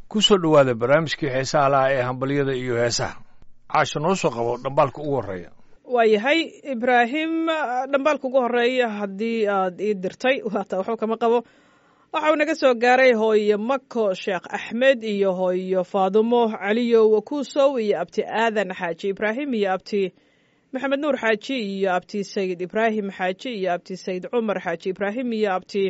ku soo dhowaada barnaamijkii heesaha laha ee hambalyada iyo heesaha caasha noo soo qabo dhambaalka ugu horreeya waayahay ibraahim dhambaalka ugu horeeya haddii aad ii dirtay waata waxba kama qabo waxa uu naga soo gaaray hooyo mako sheekh axmed iyo hooyo faadumo caliyo wakuusow iyo abti aadan xaaji ibraahim iyo abti maxamed nuur xaaji iyo abti sayid ibraahim xaaji iyo abti sayid cumar xaaji ibraahim iyo abti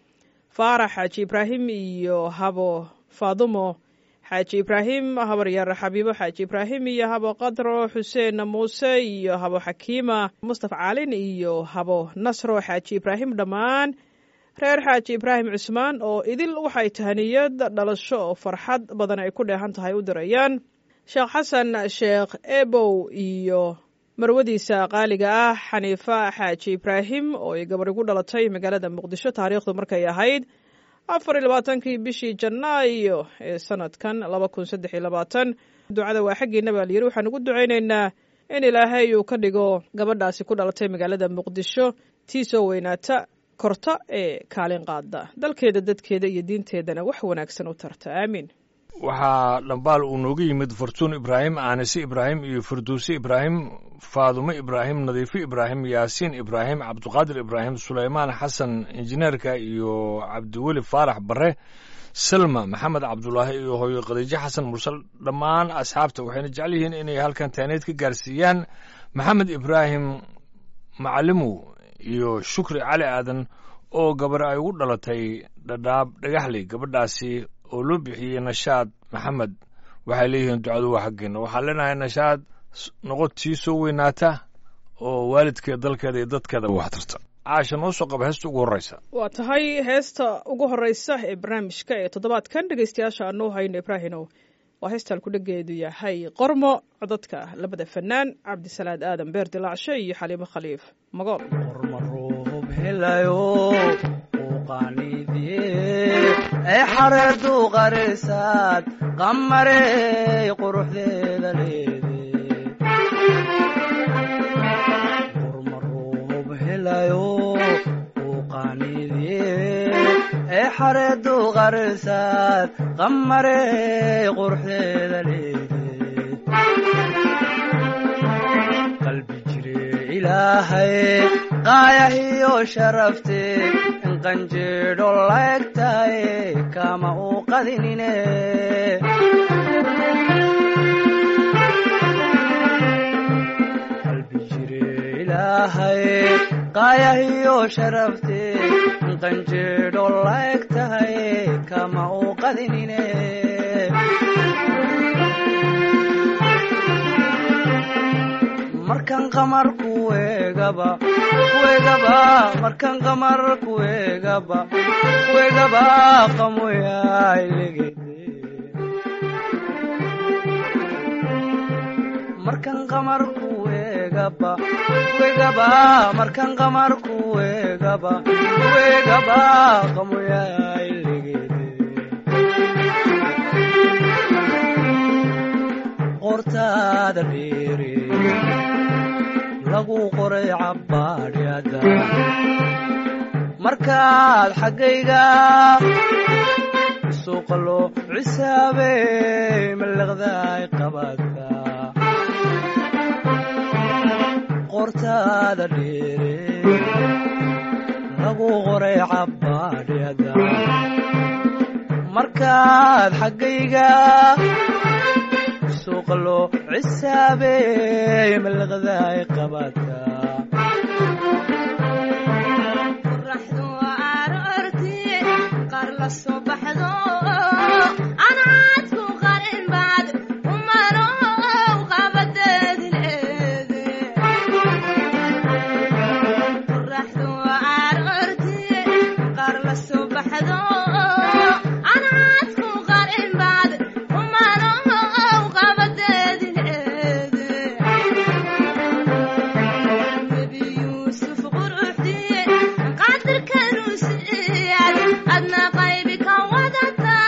faarax xaaji ibraahim iyo habo faadumo xaaji ibraahim habaryar xabiibo xaaji ibraahim iyo habo qadro xuseen muuse iyo habo xakiima mustafa caalin iyo habo nasro xaaji ibraahim dhammaan reer xaaji ibraahim cusmaan oo idil waxay tahaniyad dhalasho oo farxad badan ay ku dheehan tahay u dirayaan sheekh xasan sheekh ebow iyo marwadiisa qaaliga ah xaniifa xaaji ibraahim oo ay gabar igu dhalatay magaalada muqdisho taariikhdu markay ahayd afar iyo labaatankii bishii janaayo ee sanadkan laba kun saddex iyo labaatan ducada waa xaggiina baa layiri waxaan ugu ducaynaynaa in ilaahay uu ka dhigo gabadhaasi ku dhalatay magaalada muqdisho tii soo weynaata korta ee kaalin qaada dalkeeda dadkeeda iyo diinteedana wax wanaagsan u tarta aamiin waxaa dhambaal uu nooga yimid fartuun ibraahim aanise ibraahim iyo farduuse ibraahim faadumo ibraahim nadiifo ibraahim yaasiin ibraahim cabduqaadir ibraahim sulaymaan xasan injineerka iyo cabdiweli faarax bare salma maxamed cabdulaahi iyo hooyo khadiijo xasan mursal dhammaan asxaabta waxayna jecel yihiin inay halkan taaneed ka gaarsiiyaan maxamed ibraahim macalimow iyo shukri cali aadan oo gabar ay ugu dhalatay dhadhaab dhagaxley gabadhaasi oo loo bixiyey nashaad maxamed waxay leeyihiin ducadu waa xaggeena waxaan leenahay nashaad noqod tii soo weynaata oo waalidkeed dalkeeda iyo dadkeeda wax tarta caasha noo soo qaba heesta ugu horreysa waa tahay heesta ugu horreysa ee barnaamijka ee toddobaadkan dhegeystayaasha aanuu hayno ibraahinow waa heestaan kudhageedu yahay qormo codadka labada fanaan cabdisalaad aadan beer dilaacshe iyo xaliimo khaliif magool ee xareedu qarisaad qamarey quruxdeeda leede urmaruub helayo uu qaaniidye ee xareedu qarisaad qamarey quruxdeeda leede qalbi jire ilaahay qaayahiyo sharafte qanjeedho laegtaye kama uu qadinine qalbi jire ilaahay qaayahiyo sharafte qanjeedho laegtaye kama uu qadinine markan qamar kuwegaba kuwegaba markan qamar kuwegaba kuwegaba qamoyailegede markan qamar kuwegaba kuwegaba markan qamar kuwegaba kuwegaba qamoyailegede qortaada dheere lagu qoray cabbaadhyada markaad xaggayga suuqa loo cisaabey mallaqdaay qabaadka qortaada dheere lagu qoray cabbaadhyada markaad xaggayga suuqa loo cisaabey mallaqdaay qabaadka qoraxdu aroorti qaar la soo baxdo anaadku qarin baad umanow qabadeedi leede qoraxdu aroorti qaar la soo baxdo anaadku qarin baad umanow qabadeedi leede nebi yuusuf quruxdiye qadirkanuu siiyad adna qaybi ka wadata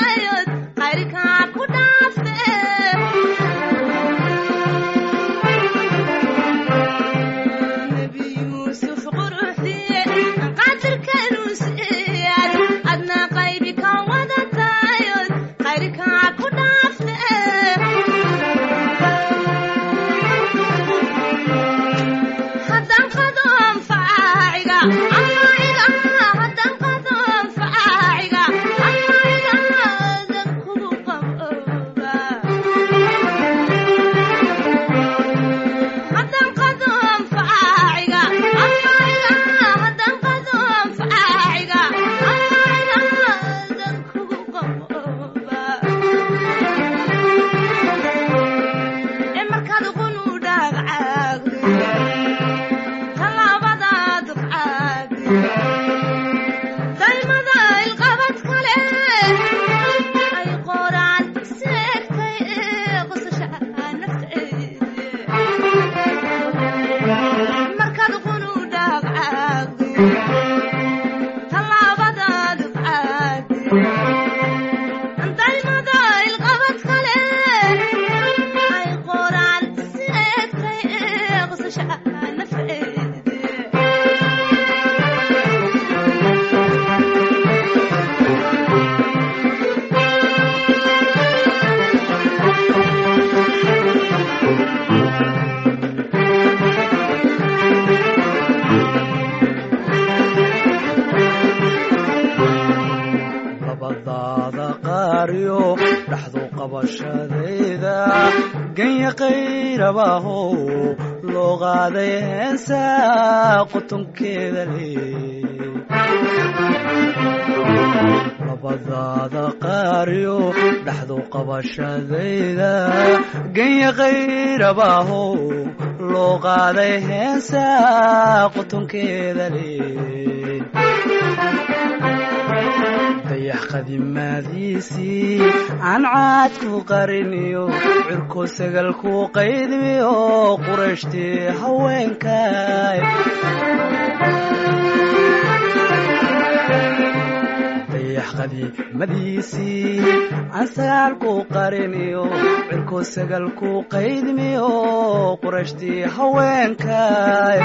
qaariyo dhaxdu qabashadayda ganya qayrabahow loo qaaday heensa qutunkeeda leey labadaada qaariyo dhaxdu qabashadayda ganya qayrabahow loo qaaday heensa qutunkeeda leey dayax qadimaadiisii aan caadku qariniyo cirko sagalku qaydmiyo qurashtii haweenkay dayax qadiimadiisii aan sagaalku qariniyo cirko sagalku qaydmiyo qurashtii haweenkay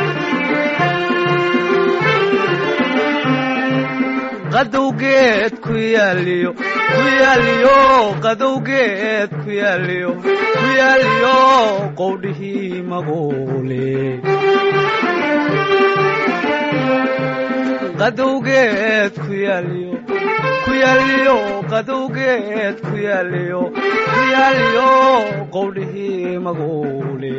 qadowgeed ku yaaliyo ku yaaliyo qadowgeed ku yaaliyo ku yaaliyo qowdhihii maguule qadowgeed ku yaaliyo ku yaaliyo qadowgeed ku yaaliyo ku yaaliyo qowdhihii maguule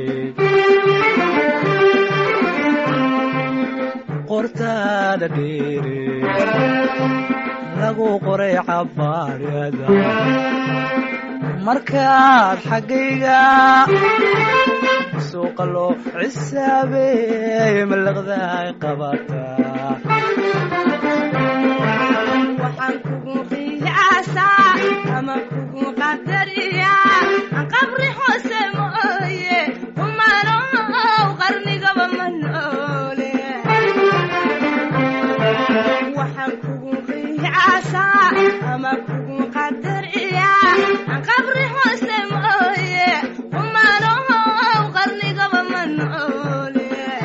qortaada dheere lagu qoray cabaarada markaad xaggayga suuqa loo cisaabeey malaqdaay qabataa waxaan kugu qiyaasaa ama kugu qadariyaa aan qabri hoose mooye umanow qarnigaba ma noole waxaan kugu qiyaasaa ama kugu qadariyaa aan qabri hoose mooye umanow qarnigaba ma noole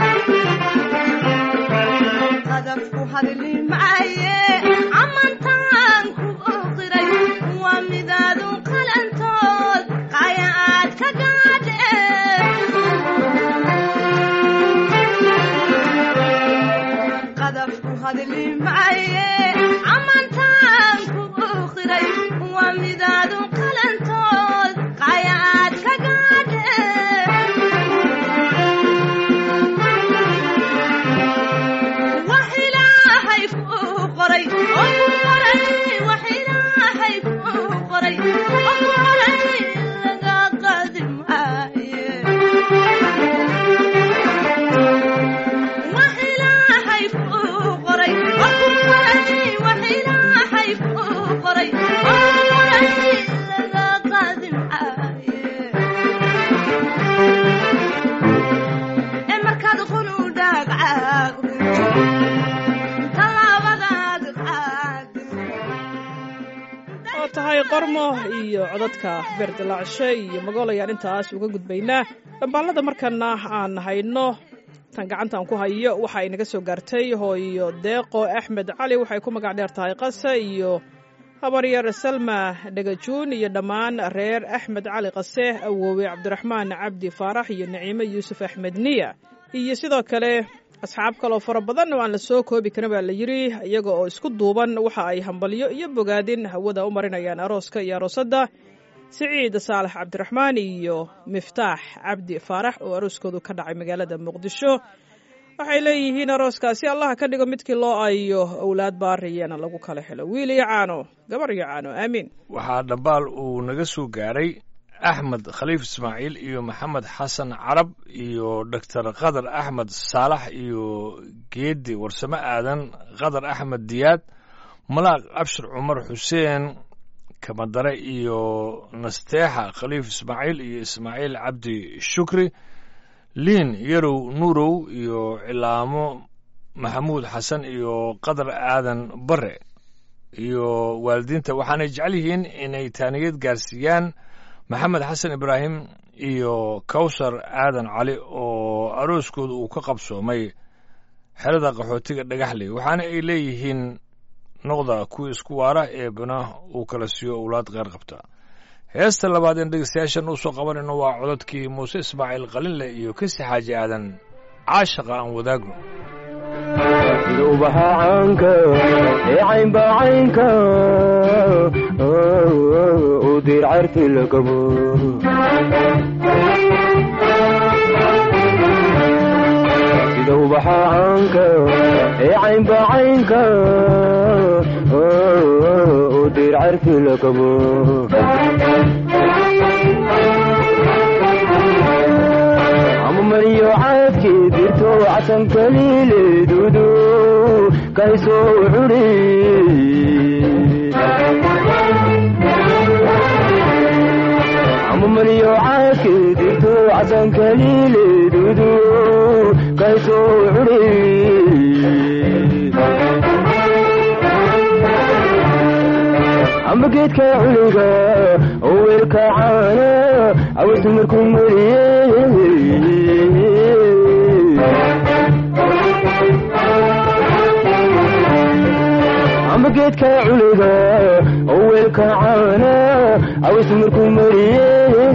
qadafku hadli maaye amantaan ku oqiray waa midaadu qalantood qaya aad ka gaadhe qadafku hadli maaye amantaan ku oqiray waa midaadu qalantood qaya aad ka gaadhe wax ilaahay kuu qoray oo ku qoray wax ilaahay kuu qoray oo ku qoray laga qaadi maaye wax ilaahay kuu qoray oo ku qoray wax ilaahay kuu qoray oo ku qoray laga qaadi maaye ee markaad qun u dhaagcaagdo tallaabadaad qaado oo tahay qormo iyo codadka beerdilaacshe iyo magool ayaan intaas uga gudbaynaa dhambaalada markana aan hayno tan gacantaan ku hayo waxa ay naga soo gaartay hooyo deeqo axmed cali waxay ku magac dheer tahay qase iyo habaryar salma dhagajuun iyo dhammaan reer axmed cali qase awoowe cabdiraxmaan cabdi faarax iyo naciime yuusuf axmed niya iyo sidoo kale asxaab kaloo fara badan oo aan la soo koobi karin baa la yidhi iyaga oo isku duuban waxa ay hambalyo iyo bogaadin hawada u marinayaan arooska iyo aroosadda siciid saalax cabdiraxmaan iyo miftaax cabdi faarax oo arooskoodu ka dhacay magaalada muqdisho waxay leeyihiin arooskaasi allaha ka dhigo midkii loo ayo owlaad baariyana lagu kala helo wiil iyo caano gabar iyo caano aamiin waxaa dhambaal uu naga soo gaaray axmed khaliif ismaaciil iyo maxamed xasan carab iyo doctor qadar axmed saalax iyo geedi warsame aadan qadar axmed diyaad malaaq abshir cumar xuseen kamadare iyo nasteexa khaliif ismaaciil iyo ismaaciil cabdi shukri liin yarow nuurow iyo cilaamo maxamuud xasan iyo qadar aadan bare iyo waalidiinta waxaanay jecel yihiin inay taaniyad gaarsiiyaan maxamed xasan ibraahim iyo kawsar aadan cali oo arooskooda uu ka qabsoomay xerada qaxootiga dhagaxley waxaana ay leeyihiin noqda kuwa isku waara ee bana uu kala siiyo owlaad qeyr qabta heesta labaad in dhegeystayaashan usoo qabanayno waa cododkii muuse ismaaciil qalinle iyo kasi xaaji aadan caashaqa aan wadaagno sida ubaxa caanka ee caynba caynka u diir carti la qabo sida ubaxa caanka ee caynba caynka u diir carti la qabo ama mariyo caadkii dirto casan kaliileedudu kaysoo curi ama mariyo caadkii dirto casan kaliileedudu kaysoo curi amba geedka culiga oo weelka caana awasu markuu mariye amba geedka culiga oo weelka caana awasu markuu mariye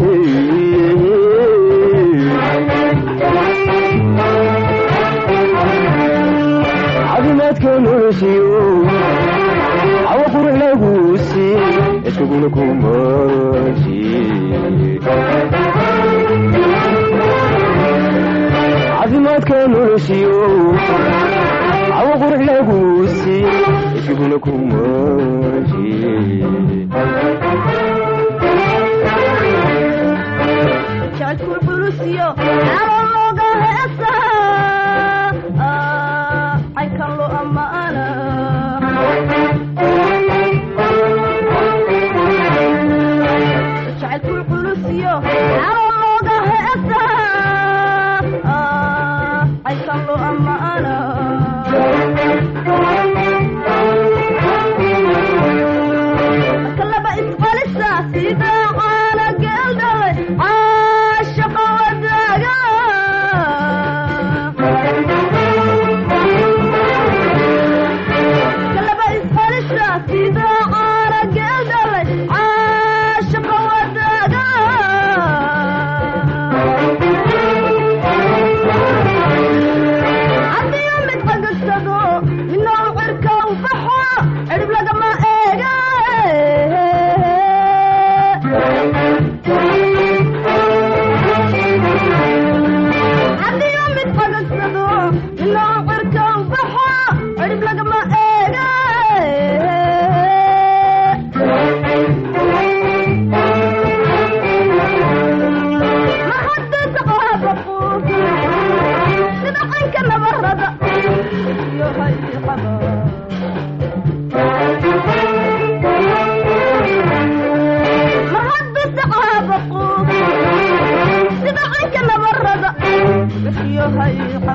caafimaadka noloshiyo awa qurux laguusi iskuguna kumashi caafimaadka noloshiyo awa qurux laguusi iskuguna kumashi jacalkul xulusiyo caro looga heesa caynkan loo ammaana jacalkul xulusiyo caro looga heesa caynkan loo ammaana marka laba isqalisa sida caana geeldhalay caashaqa wadaaga marka laba isqalisa sida caana geeldhalay caashaqa wadaaga haddiyo mid qagagsado midna u cirka u baxo cirib lagama eega haddiyo mid qagagsado midna u cirka u baxo cirib lagama eega ma haddaysa qaabaqu sida caynka nabarada iyo hayqaba ma haddaysa qaabaqu sida caynka nabarada iyo hayqaba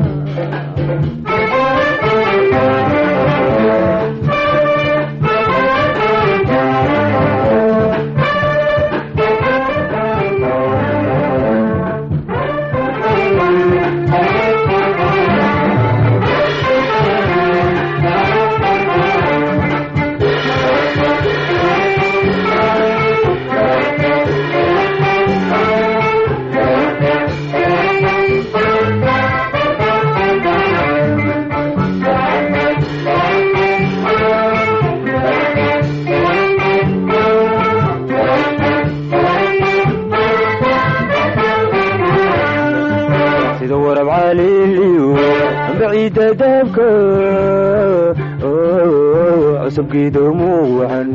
sida warab caliiliyo amba ciidda daabka cusubkiida muucan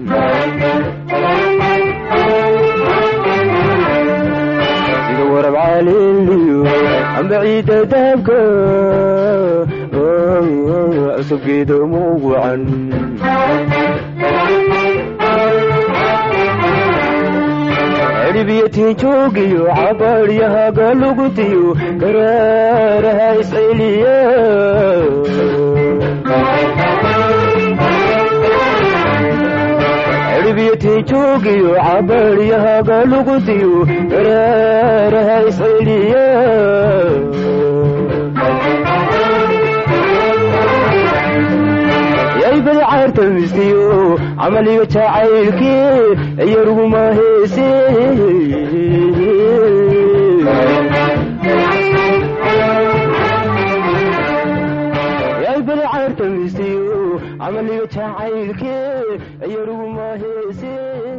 sida warab caliiliyo amba ciidda daabka cusubkiida muucan cirbiyatiin joogiyo cabaaryahaga lugutiyo garaaraha isceliya cirbiyatiin joogiyo cabaaryahaga lugutiyo garaaraha isceliya yaybada caarta mistiyo camaliga jacaylkii iyaruguma heese weliga jacaylke yaruguma heese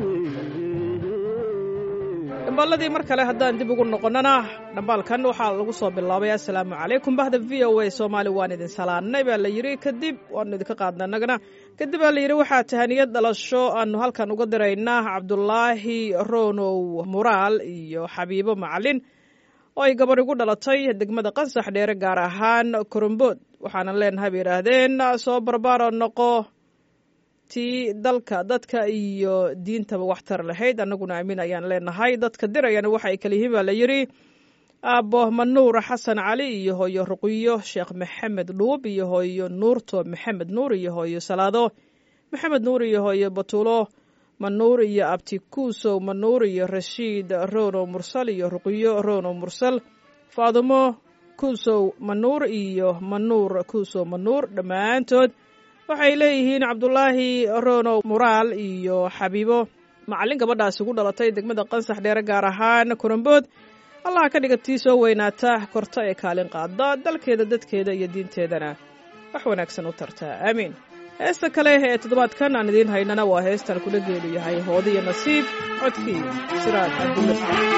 dhambaaladii mar kale haddaan dib ugu noqonnana dhambaalkan waxaa lagu soo bilaabay assalaamu calaykum bahda v o a soomaali waan idin salaannay baa la yidhi kadib waanu idinka qaadna annagana kadib baa la yidhi waxaa tahaniyad dhalasho aanu halkan uga diraynaa cabdulaahi ronow muraal iyo xabiibo macalin oo ay gabar igu dhalatay degmada qansax dheere gaar ahaan korombood waxaanan leenahay bay yidhaahdeen soo barbaaro noqo tii dalka dadka iyo diintaba waxtar lahayd annaguna amiin ayaan leenahay dadka dirayana waxa ay kala yihiin baa la yidhi aabbo manuur xasan cali iyo hooyo ruqiyo sheekh maxamed dhuub iyo hooyo nuurto maxamed nuur iyo hooyo salaado maxamed nuur iyo hooyo batuulo manuur iyo abti kuusow manuur iyo rashiid rono mursal iyo ruqiyo rono mursal faadumo kuusow manuur iyo manuur kuusow manuur dhammaantood waxay leeyihiin cabdulaahi rono muraal iyo xabiibo macallin gabadhaas ugu dhalatay degmada qansax dheere gaar ahaan korambood allaha ka dhiga tii soo weynaata korta ee kaalin qaada dalkeeda dadkeeda iyo diinteedana wax wanaagsan u tartaa aamiin heesta kale ee toddobaadkan aan idiin haynana waa heestan kula geelu yahay hoodi iyo nasiib codkii siraad cabdulla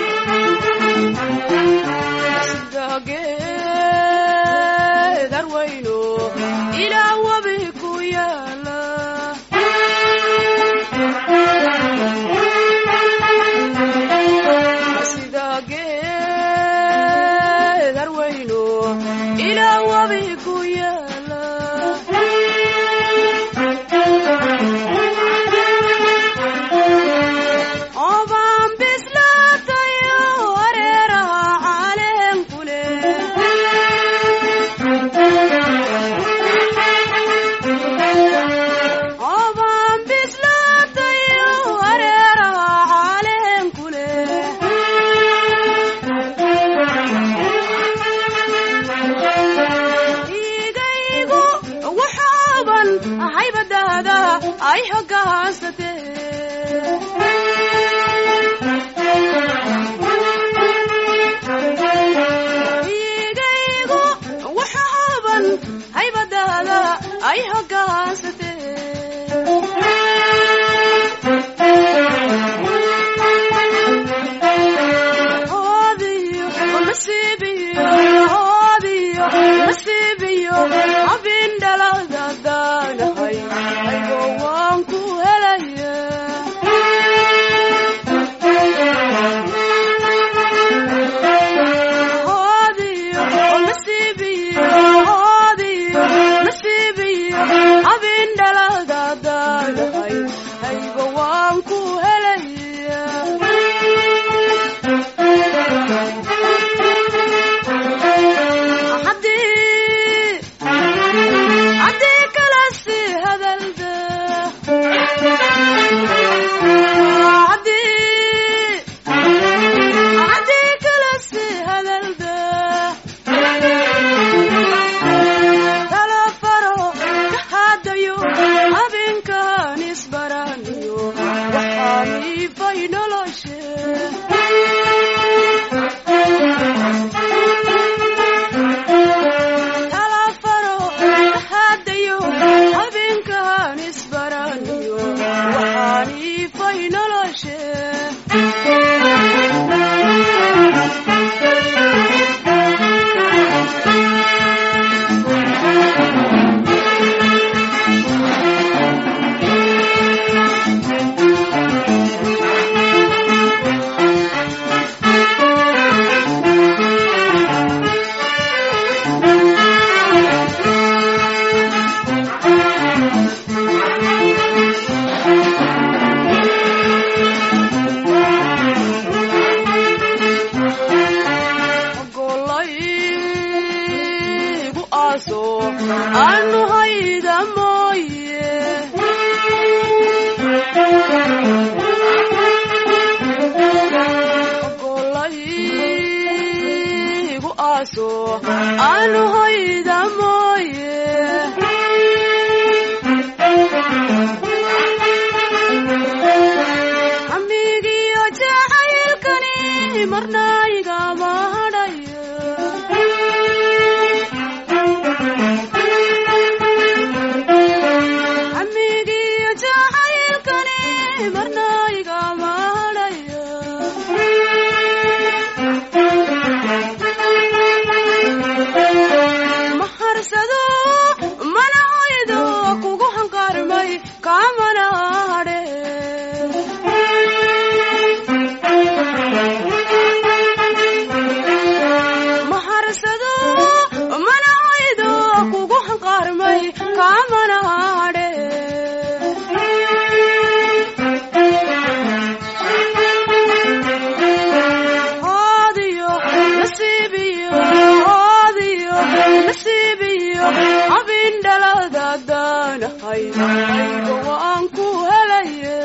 darwayno ilaa wabi ku yaala sida geedarwayno ilaa wabi ku yaala oobaan bislaatayo wareeraha caalemku oobaan bislaatayo wareeraha caalemku igaygu waxaaban haybadaada ay hogaansatee igaygu waxaaban haybadaada ay hogaansatee oodiyo nasiibiyo oodiyo nasiibiyo abin dhaladaadaanahay aygo waan ku helaya oodiyo nasiibiyo oodiyo nasiibiyo abin dhaladaadaanahay aygo waan ku helaya haddii haddii kala sii hadalda haddii haddii kala sii hadalda tala faro ka hadayo habeenkan isbaraniyo waxaan iifay noloshe talafaro hadayo habeenkan isbaraniyo waxaan iifay noloshe golaygu aaso aanu hayda mooye golaygu aaso aanu hayda mooye amigiyo jacaylkani marna igama hadhayo maharsado mana oydo kugu hanqaarmay kaamana hadhe maharsado mana oydo kugu hanqaarmay kaamana hadhe oodiyo nasiibiyo oodiyo nasiibiyo abin dhaladadaanahay aygo waan ku helaye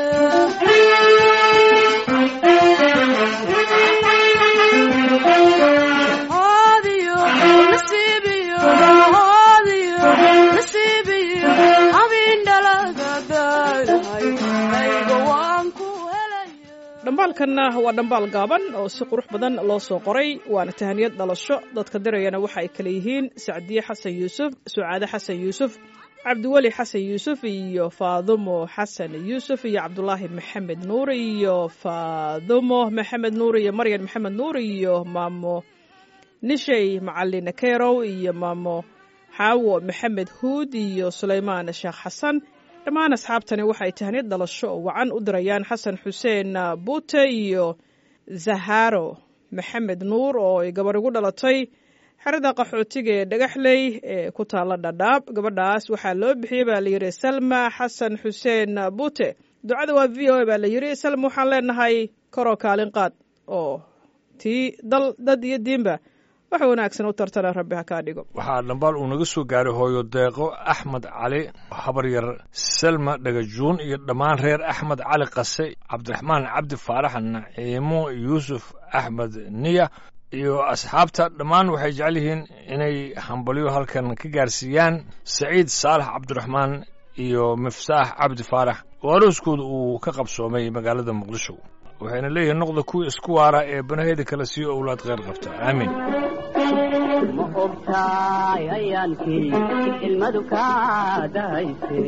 oodiyo nasiibiyo oodiyo nasiibiyo abin dhaladadaanahay aygo waan ku helaye dhambaalkanna waa dhambaal gaaban oo si qurux badan loo soo qoray waana tahaniyad dhalasho dadka dirayana waxa ay kale yihiin sacdiye xasan yuusuf sucaade xasan yuusuf cabdiweli xasan yuusuf iyo faadumo xasan yuusuf iyo cabdulaahi maxamed nuur iyo faadumo maxamed nuur iyo maryan maxamed nuur iyo maamo nishay macalin kerow iyo maamo xaawo maxamed huud iyo sulaymaan sheekh xasan dhammaan asxaabtani waxay tahniyad dhalasho oo wacan u dirayaan xasan xuseen buute iyo zaharo maxamed nuur oo ay gabar igu dhalatay xerada qaxootiga ee dhagaxley ee ku taalla dhadhaab gabadhaas waxaa loo bixiyey baa layidhi salma xasan xuseen buute ducada waa v o a baa layidhi salma waxaan leenahay koroo kaalin qaad oo tii dal dad iyo diinba wax wanaagsan u tartana rabbi ha kaa dhigo waxaa dhambaal uu naga soo gaaray hooyo deeqo axmed cali habaryar selma dhagajuun iyo dhammaan reer axmed cali qase cabdiraxmaan cabdi faarax naciimo yuusuf axmed niya iyo asxaabta dhammaan waxay jecel yihiin inay hambalyo halkan ka gaarsiiyaan saciid saalax cabdiraxmaan iyo miftaax cabdi faarax oo arooskooda uu ka qabsoomay magaalada muqdisho waxayna leeyihiin noqda kuwii isku waara ee banaheeda kale siiyo owlaad kheyr qabta aamiin ma ogtaay ayaankii ilmadu kaa dahayse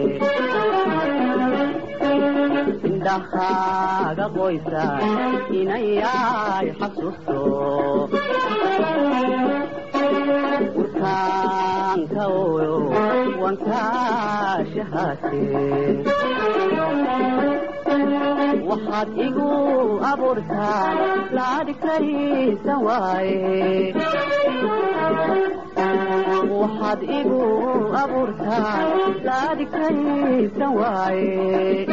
indhahaaga qoysa inayay xasuusto urkaanka oyo wankaa shahaate waxaad igu abuurtaan laadhigtaysan waaye waxaad igu abuurtaan laadhigtaysan waaye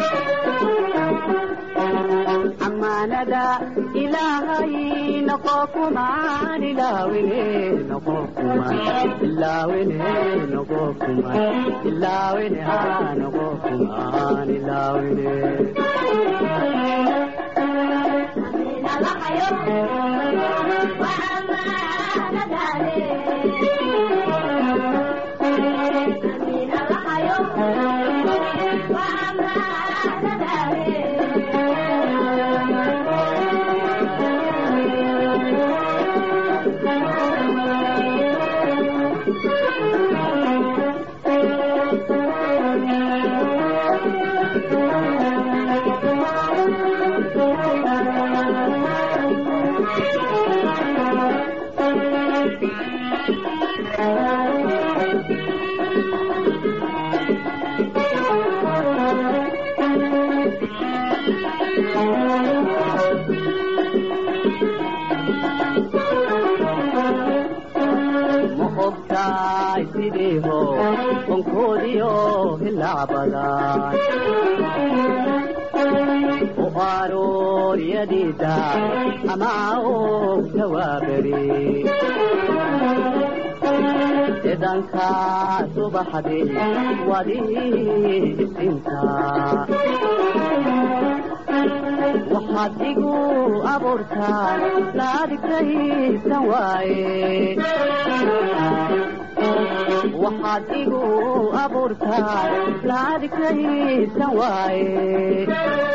amaanada ilaahay noqo kumaan ilaawine noqo kumaan ilaawine noqo kumaan ilaawine haa noqo kumaan ilaawine ma ogtaay sidiiho onkoodiyo hilacbadan u arooriyadiida ama og tawaaberi edanka subaxdi wadi isinta waxaad igu abuurtaan laadhigtaysan waaye waxaad igu abuurtaan laadhigtaysan waaye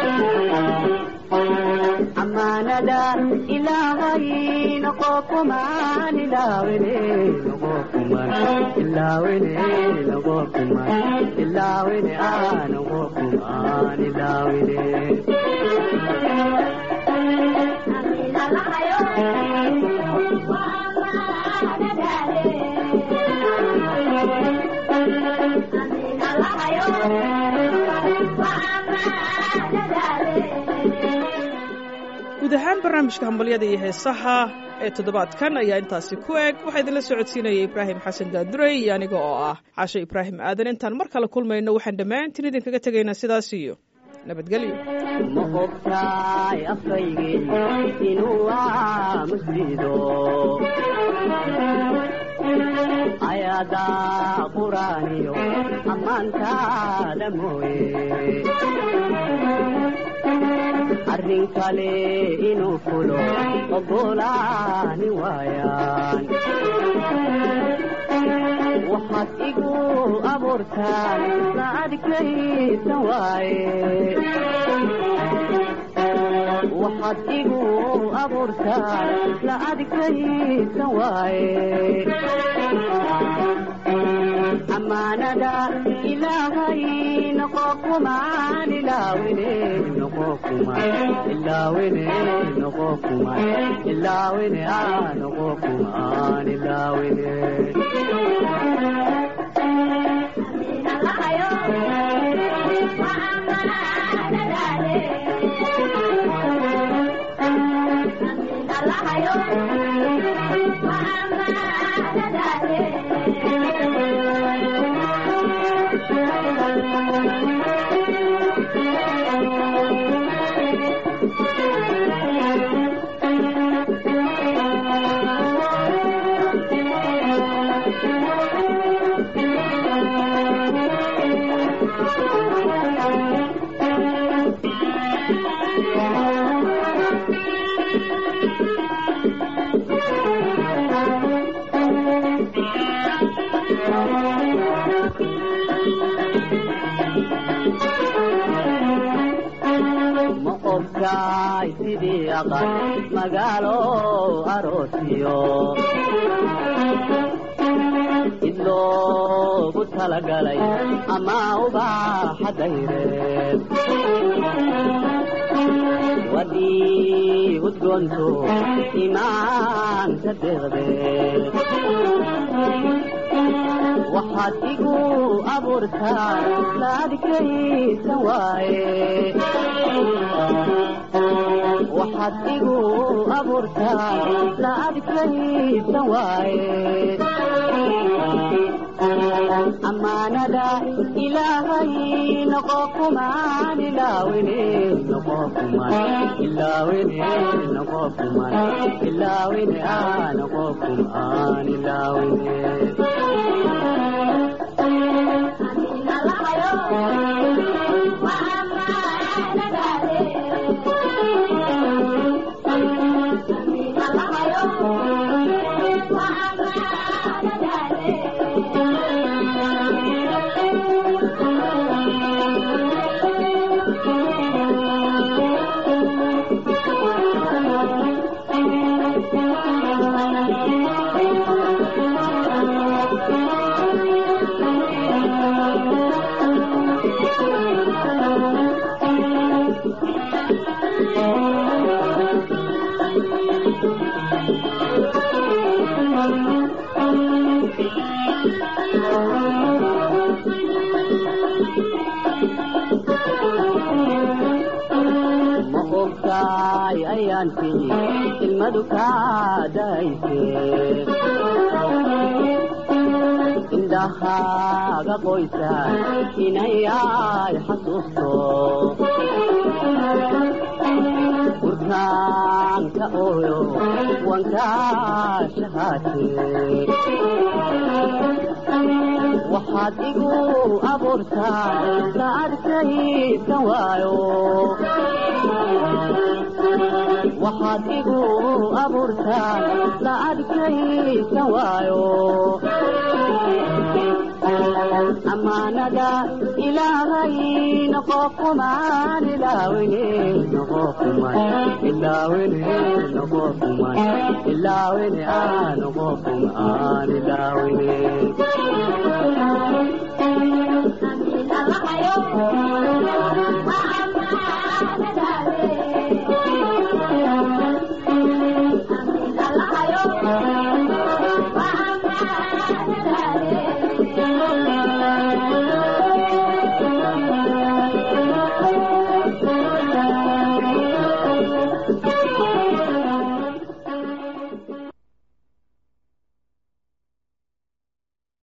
amaanada ilaahay noqo kumaan ilaawine noqo kumaan ilaawine noqo kumaan ilaawine aa noqo kumaan ilaawine guud ahaan barnaamijka hambalyada iyo heesaha ee toddobaadkan ayaa intaasi ku eg waxaa idinla socodsiinaya ibraahim xasan daadurey iyo aniga oo ah cashe ibraahim aadan intaan mar kale kulmayno waxaan dhammaantiin idinkaga tegaynaa sidaas iyo nabadgelyo ma ogtahay afkaygii inuu aamuslido ayadaa quraaniyo ammaantaada mooye arrin kale inuu fulo ogolaani waayaan waxaad igu abuurtaan la adkaysan waaye waxaad igu abuurtaan la adkaysan waaye amaanada ilaahay noqo kumaan ilaawine noqo kumaan ilaawine noqo kumaan ilaawine aa noqo kumaan ilaawine ma ogtahay sidii aqal magaalo aroosiyo id loogu talagalay ama ubaaxa dayreed wadii udgoonto imaanka deeqdeed waxaad igu abuurtaan la adkaysan waaye waxaad igu abuurtaan la adkaysan waaye amaanada ilaahay noqo kumaan ilaawine noqo kumaan ilaawine noqo kumaan ilaawine aa noqo kumaan ilaawine ma ogtaay ayaan tigi ilmadu kaa dayse indhahaaga qoysa inayay xasuusto burkaanka ooyo wankaa shahaate waxaad igu abuurtaan la adkaysan waayo waxaad igu abuurtaan la adkaysan waayo amaanada ilaahay noqo kumaan ilaawine noqo kumaan ilaawine noqo kumaan ilaawine aa noqo kumaan ilaawine